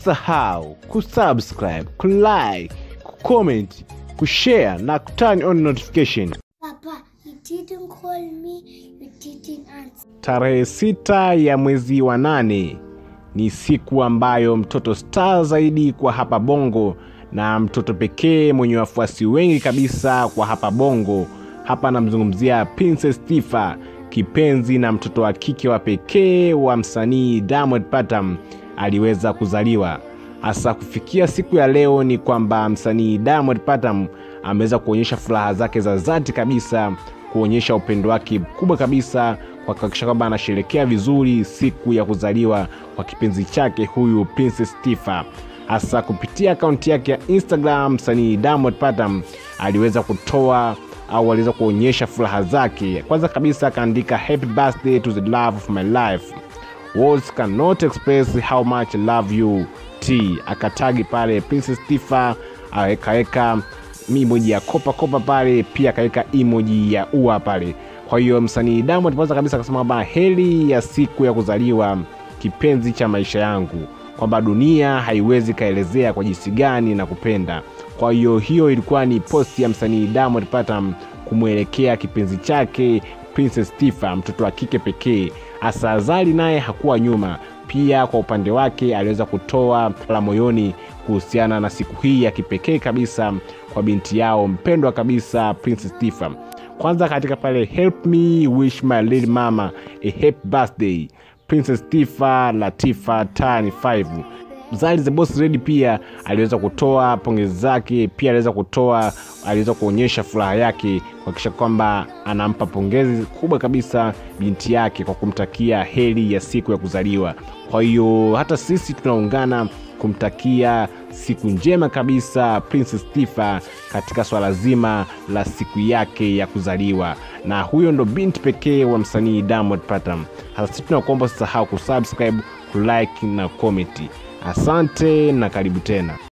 Usisahau kusubscribe, kulike, kucomment, kushare na kuturn on notification. Papa, you didn't call me, you didn't answer. Tarehe sita ya mwezi wa nane ni siku ambayo mtoto star zaidi kwa hapa Bongo na mtoto pekee mwenye wafuasi wengi kabisa kwa hapa Bongo. Hapa namzungumzia Princess Tifa, kipenzi na mtoto wa kike wa pekee wa msanii Diamond Platnumz aliweza kuzaliwa. Hasa kufikia siku ya leo ni kwamba msanii Diamond Platnumz ameweza kuonyesha furaha zake za dhati kabisa, kuonyesha upendo wake mkubwa kabisa kwa kuhakikisha kwamba anasherekea vizuri siku ya kuzaliwa kwa kipenzi chake huyu Princess Tifa. Hasa kupitia akaunti yake ya Instagram, msanii Diamond Platnumz aliweza kutoa au aliweza kuonyesha furaha zake. Kwanza kabisa akaandika happy birthday to the love of my life words cannot express how much I love you t akatagi pale Princess Tifa akaweka emoji ya kopa kopa pale pia akaweka emoji ya ua pale kwa hiyo msanii Diamond kwanza kabisa akasema kwamba heri ya siku ya kuzaliwa kipenzi cha maisha yangu kwamba dunia haiwezi kaelezea kwa jinsi gani na kupenda kwa hiyo hiyo ilikuwa ni posti ya msanii Diamond Platnumz kumwelekea kipenzi chake Princess Tifa, mtoto wa kike pekee. Asa Azali naye hakuwa nyuma, pia kwa upande wake aliweza kutoa la moyoni kuhusiana na siku hii ya kipekee kabisa kwa binti yao mpendwa kabisa Princess Tifa. Kwanza katika pale help me wish my little mama a happy birthday Princess Tifa Latifa Tani 5 Zari the Boss Lady pia aliweza kutoa pongezi zake, pia aliweza kutoa, aliweza kuonyesha furaha yake kuhakikisha kwamba anampa pongezi kubwa kabisa binti yake kwa kumtakia heri ya siku ya kuzaliwa. Kwa hiyo hata sisi tunaungana kumtakia siku njema kabisa Princess Tifa katika swala zima la siku yake ya kuzaliwa, na huyo ndo binti pekee wa msanii Diamond Platnumz. Hasa sisi tunakuomba usisahau kusubscribe, kulike na comment. Asante na karibu tena.